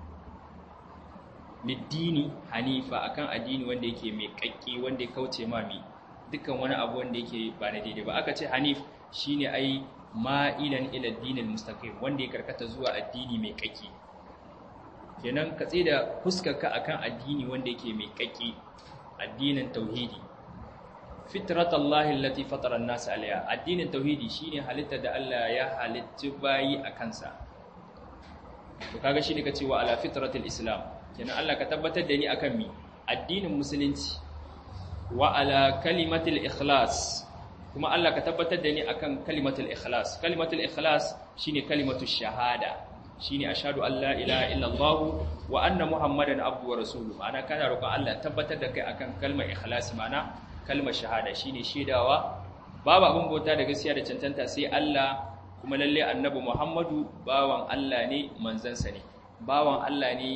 [SPEAKER 1] liddini hanifa akan addini wanda yake mai kakki wanda ya kauce mami dukkan wani abu wanda yake ba na daidai ba aka ce hanif shine ai ma'ilan ila dinil mustaqim wanda ya karkata zuwa addini mai kakki kenan ka tsaye da fuskarka akan addini wanda yake mai kakki addinin tauhidi fitratallahi allati fatara an-nas alayha addinin tauhidi shine halitta da Allah ya halitta bayi akan sa to kaga shi ne ka cewa ala fitratil islam kenan Allah ka tabbatar da ni akan mi addinin musulunci wa ala kalimatul ikhlas kuma Allah ka tabbatar da ni akan kalimatul ikhlas kalimatul ikhlas shine kalimatul shahada shine ashhadu an la ilaha illallah wa anna muhammadan abdu wa rasuluhu ma'ana kana roƙon Allah tabbatar da kai akan kalmar ikhlas ma'ana kalmar shahada shine shedawa babu abin bauta da gaskiya da cancanta sai Allah kuma lalle annabi Muhammadu bawan Allah ne manzansa ne bawan Allah ne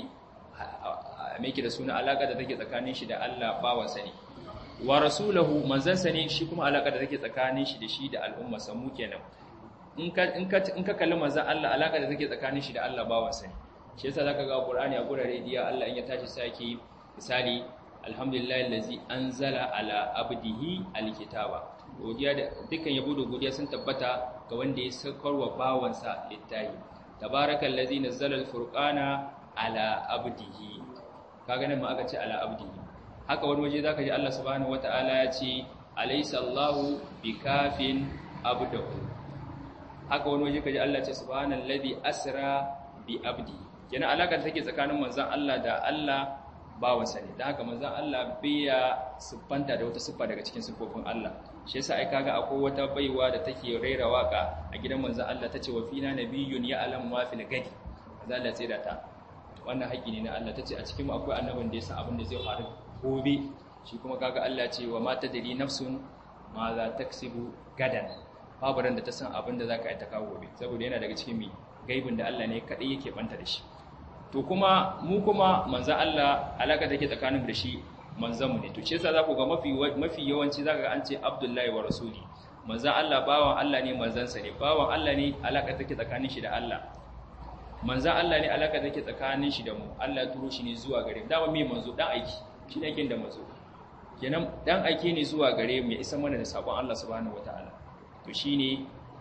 [SPEAKER 1] mai da suna alaƙa da take tsakanin shi da Allah bawansa ne wa rasulahu manzansa ne shi kuma alaƙa da take tsakanin shi da shi da al'umma samu kenan in ka in ka in ka kalli manzan Allah alaƙa da take tsakanin shi da Allah bawansa ne shi yasa zaka ga Qur'ani a gurare diya Allah in ya tashi saki misali alhamdulillahi allazi anzala ala abdihi alkitaba godiya da dukkan yabo da godiya sun tabbata ga wanda ya saukarwa bawansa littafi tabarakallazi nazzala alfurqana ala abdihi kaga nan ma aka ce ala abdihi haka wani waje zaka ji Allah subhanahu wataala ya ce alaysa Allahu bikafin abdahu haka wani waje kaji Allah ce subhanallazi asra bi abdi kenan alakan take tsakanin manzon Allah da Allah bawansa ne dan haka manzon Allah biya siffanta da wata siffa daga cikin siffofin Allah shi yasa ai kaga akwai wata baiwa da take raira waka a gidan manzon Allah tace wa fina nabiyyun ya'lam ma fil gadi manzon Allah sai da ta wannan haƙi ne na Allah ta ce a cikin akwai annabin da ya san abin da zai faru gobe shi kuma kaga Allah ce wa mata dari nafsun ma za ta kasibu gadan babu ran da ta san abin da za ka yi ta kawo gobe saboda yana daga cikin mi gaibin da Allah ne kaɗai yake banta da shi to kuma mu kuma manzan Allah alaka take tsakanin da shi manzan mu ne to ce yasa za ku ga mafi mafi yawanci zaka ga an ce Abdullahi wa Rasuli manzan Allah bawan Allah ne manzansa ne bawan Allah ne alaka take tsakanin shi da Allah manzan Allah ne alaka take tsakanin shi da mu Allah ya turo shi ne zuwa gare mu dama me manzo dan aiki shi ne da manzo kenan dan aiki ne zuwa gare mu ya isa mana da sabon Allah subhanahu wataala to shine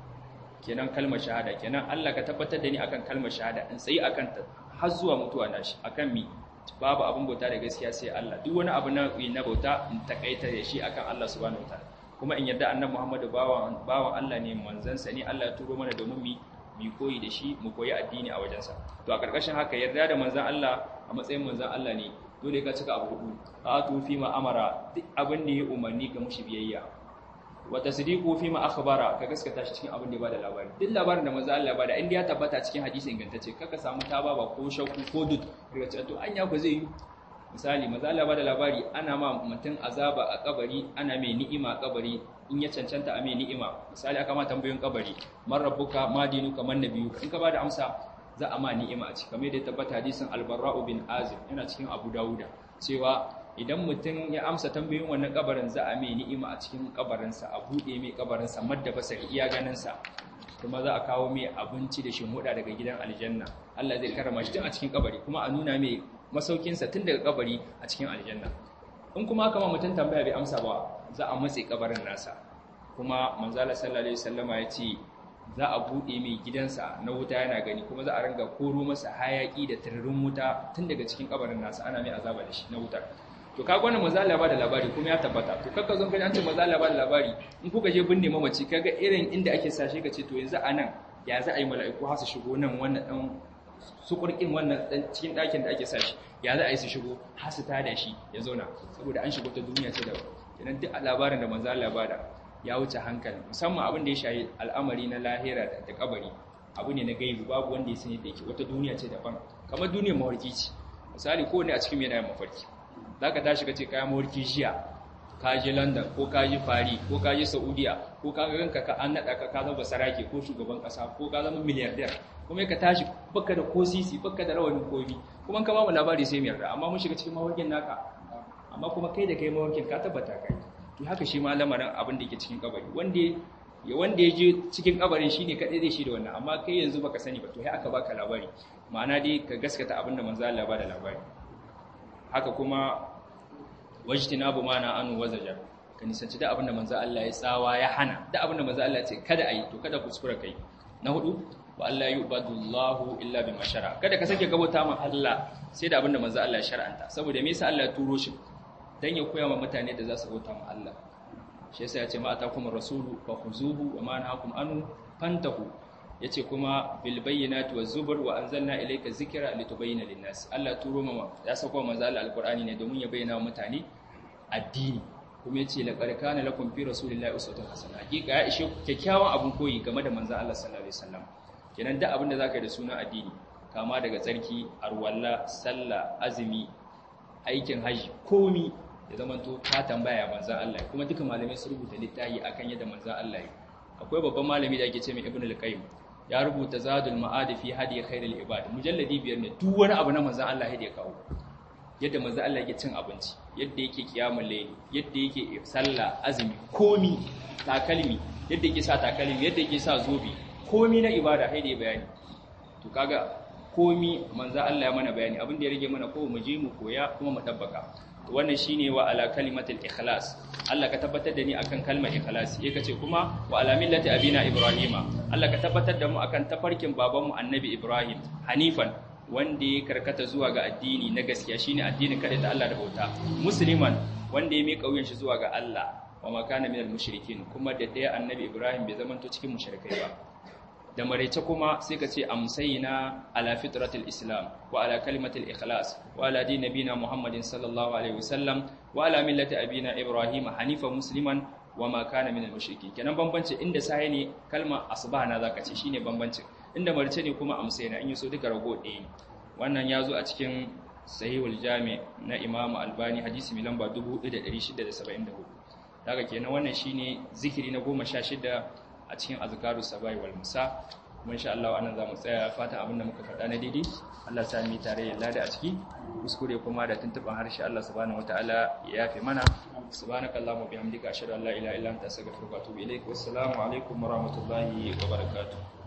[SPEAKER 1] kenan kalmar shahada kenan Allah ka tabbatar da ni akan kalmar shahada in tsayi akan ta har zuwa mutuwa na shi akan mi babu abin bauta da gaskiya sai Allah duk wani abu na na bauta in takaita da shi akan Allah subhanahu wataala kuma in yarda annabi Muhammadu bawan bawan Allah ne manzansa ne Allah ya turo mana domin mi mu koyi da shi mu koyi addini a wajensa to a karkashin haka yarda da manzan Allah a matsayin manzan Allah ne dole ka cika abu hudu atu fi ma amara duk abin da ya umarni ga mushi biyayya wa tasdiqu fi ma akhbara ka gaskata shi cikin abin da ya bada labari duk labarin da manzan Allah ya bada inda ya tabbata cikin hadisi ingantacce kaka samu taba ba ko shakku ko dud daga cewa to anya ku zai yi misali manzan Allah ya bada labari ana ma mutum azaba a kabari ana mai ni'ima a kabari in ya cancanta a mai ni'ima misali aka ma tambayoyin kabari man rabbuka ma dinuka man nabiyuka in ka bada amsa za a ma ni'ima a ciki kamar da ya tabbata hadisin albarra'u bin azib yana cikin abu dawuda cewa idan mutum ya amsa tambayoyin wannan kabarin za a mai ni'ima a cikin kabarinsa a buɗe mai kabarinsa madda basari iya ganinsa kuma za a kawo mai abinci da shimuda daga gidan aljanna Allah zai karama shi tun a cikin kabari kuma a nuna mai masaukinsa tun daga kabari a cikin aljanna in kuma aka ma mutum tambaya bai amsa ba za a matse kabarin nasa kuma manzala sallallahu alaihi wasallama ya ce za a buɗe mai gidansa na wuta yana gani kuma za a ringa koro masa hayaki da tararin wuta tun daga cikin kabarin nasa ana mai azaba da shi na wutar to kaga wannan manzala ba da labari kuma ya tabbata to kakka zon kai an ce manzala ba da labari in kuka je binne mamaci kaga irin inda ake sashe ka ce to yanzu a nan ya za a yi mala'iku har su shigo nan wannan dan sukurkin wannan dan cikin ɗakin da ake sashi ya za a yi su shigo har su tada shi ya zauna saboda an shigo ta duniya ce da kenan duk labarin da manzo Allah bada ya wuce hankali musamman abin da ya shahi al'amari na lahira da kabari abu ne na gaibu babu wanda ya sani da yake wata duniya ce daban kamar duniyar mawarki ce misali ko ne a cikin yana mafarki zaka tashi ka ce kayan mawarki jiya ka je London ko ka je Paris ko ka je Saudiya ko ka ga ranka ka an nada ka ka zama sarake ko shugaban kasa ko ka zama miliyardiyar kuma ka tashi baka da ko sisi baka da rawanin komi kuma ka ba mu labari sai mu yarda amma mun shiga cikin mawarkin naka amma kuma kai da kai mawarkin ka tabbata kai to haka shi ma lamarin abin da yake cikin kabari wanda ya wanda ya je cikin kabarin shine kadai zai shi da wannan amma kai yanzu baka sani ba to sai aka baka labari ma'ana dai ka gaskata abin da manzo Allah ba da labari haka kuma wajtinabu mana anu wazaja ka nisanci da abinda manzo Allah ya tsawa ya hana da abinda manzo Allah ya ce kada ayi to kada kuskura kai na hudu wa Allah yubadullahu illa bima shara kada ka sake gabata ma Allah sai da abinda manzo Allah ya shar'anta saboda me yasa Allah ya turo shi dan ya koya wa mutane da za su bauta ma Allah shi yasa ya ce ma atakum rasulu fa khuzuhu wa ma nahakum anu fantahu yace kuma bil bayyinati waz zubur wa anzalna ilayka dhikra litubayyana lin-nas Allah turo ma ya sako manzo Allah alqur'ani ne domin ya bayyana wa mutane addini kuma yace laqad kana lakum fi rasulillahi uswatun hasana hakika ya ishe kyakkyawan abun koyi game da manzo Allah sallallahu alaihi wasallam kenan duk abin da zaka yi da suna addini kama daga tsarki arwalla sallah azumi aikin haji komi ya zamanto ka tambaya manzo Allah kuma duka malamai su rubuta littafi akan yadda manzo Allah yi akwai babban malami da ake ce mai ibnu al-qayyim ya rubuta zadul ma'ad fi hadi khairul ibad mujalladi biyar ne duk wani abu na manzo Allah ya kawo yadda manzo Allah yake cin abinci yadda yake kiyamul layli yadda yake sallah azumi komi takalmi yadda yake sa takalmi yadda yake sa zobe komi na ibada sai da bayani to kaga komi manzo Allah ya mana bayani abin da ya rage mana ko mu je mu koya kuma mu dabbaka wannan shine wa ala kalimatul ikhlas Allah ka tabbatar da ni akan kalmar ikhlas yake ce kuma wa ala millati abina ibrahima Allah ka tabbatar da mu akan tafarkin babanmu annabi ibrahim hanifan wanda ya karkata zuwa ga addini na gaskiya shine addinin kada da Allah da bauta musliman wanda ya mika wuyan shi zuwa ga Allah wa makana minal mushrikin kuma da daya annabi ibrahim bai zamanto cikin mushrikai ba da maraice kuma sai ka ce amsayina ala fitratul islam wa ala kalimatul ikhlas wa ala din nabina muhammadin sallallahu alaihi wasallam wa ala millati abina ibrahim hanifa musliman wa ma kana minal mushrikin kenan bambanci inda sai ne kalma asbahana zaka ce shine bambanci inda maraice ne kuma amsayina in yaso duka rago ɗaya wannan yazo a cikin sahihul jami na imam albani hadisi mai lamba 1674 daga kenan wannan shine zikiri na 16 a cikin azkaru sabai wal musa kuma insha Allah anan zamu tsaya fatan abinda muka faɗa na daidai Allah ya sami tare ya lada a ciki kuskure kuma da tuntuban harshe Allah subhanahu wataala ya yafe mana subhanakallahumma bihamdika ashhadu an la ilaha illa anta astaghfiruka wa atubu ilaik wassalamu alaikum wa rahmatullahi wa barakatuh